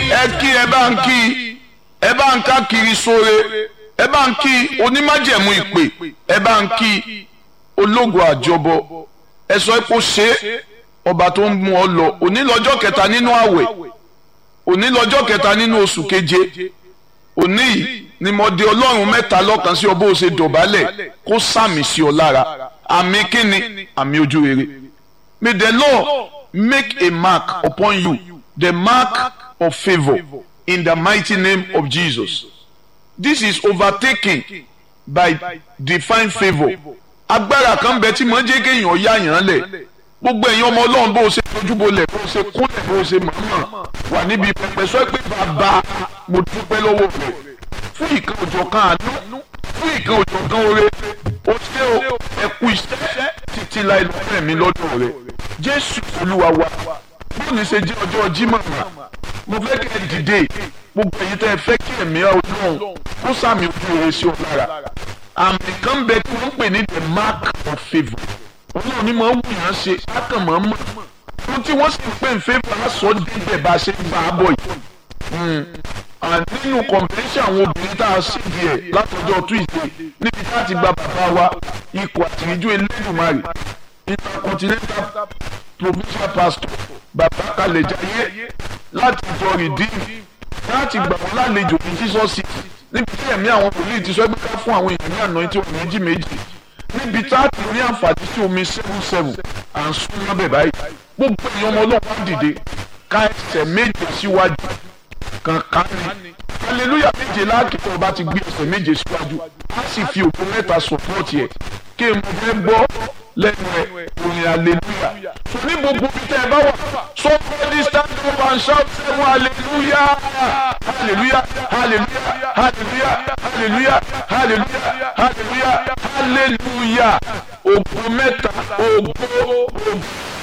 ẹ kí ẹ bá ń kí ẹ bá ń ká kiri sóore ẹ bá ń kí onímájẹ̀mú ìpè ẹ bá ń kí ológun àjọbọ ẹ sọ pé ó ṣe é ọba tó ń mú ọ lọ òní lọ́jọ́ kẹta nínú àwẹ̀ òní lọ́jọ́ kẹta nínú oṣù keje òní yìí ni mo di ọlọ́run mẹ́ta lọ́kàn sí ọ bó o ṣe dọ̀bálẹ̀ kó sàmì sí ọ lára àmì kíni àmì ojú rere may the Lord make a mark upon you the mark of favour in the mighty name of Jesus this is overtaken by divine favour agbára kan bẹ tí mo ń jẹ́ kéèyàn yá yàn lẹ̀ gbogbo ẹ̀yin ọmọ ọlọ́run bó o ṣe tojúbolẹ̀ bó o ṣe kúnlẹ̀ bó o ṣe mọ̀ọ́mọ̀ wà níbi pẹpẹ sọ pé bàbá mo dúpẹ́ lọ́wọ́ rẹ̀ fún ìkan òjò kan àánú fún ìkan òjò kan oore o ṣé o ẹ kú iṣẹ́ títí láì lọ́fẹ̀ mi lọ́dọ̀ rẹ̀ jésù olúwa wa bóòní ṣe jẹ́ ọjọ́ jímọ̀ mà mo fẹ́ kẹ́ ẹ dìde gbogbo ẹ̀yin tẹ́ ẹ fẹ́ kí ẹ̀mí ọlọ́run kó sàmì ojú rere sí ọ lára àmì kan bẹ tí wọ́n pè ní the mark of favour ọlọ́run ní máa ń wù yàn ṣe ákàn máa ń mọ̀ ohun tí wọ́n sì ń pè ń favour aṣọ débẹ̀ bá a ṣe ń bá a bọ̀ yìí nínú convention àwọn obìnrin tá a ṣe díẹ̀ látọjọ́ tuesday níbi tá a ti gba bàbá wa ikọ̀ àtìríjú elédùnmarè intercontinental provincial pastor bàbá kalẹ̀jáyé láti jọ redeem láti gbà wọ́n lálejò ní jesus city níbi tí ẹ̀mí àwọn wòlíì ti sọ pé ká fún àwọn èèyàn ní àná tí wọ́n méjì méjì níbi tá a ti ní àǹfààní sí omi seven seven à ń sún lábẹ́ báyìí gbogbo èèyàn ọmọ ọlọ́run dìde ká ẹsẹ̀ méje síwájú kankan ni hallelujah méje láàkìtọ̀ ọba ti gbé ẹsẹ̀ méje síwájú á sì fi òkú mẹ́ta sọ̀pọ̀tì ẹ̀ kí n mo fẹ́ gbọ́ lẹ́nu ẹ̀ orin hallelujah so ní gbogbo bí tẹ́ ẹ bá wà somebody stand up and shout seven hallelujah hallelujah hallelujah hallelujah hallelujah hallelujah hallelujah hallelujah ògo mẹ́ta ògo ògo.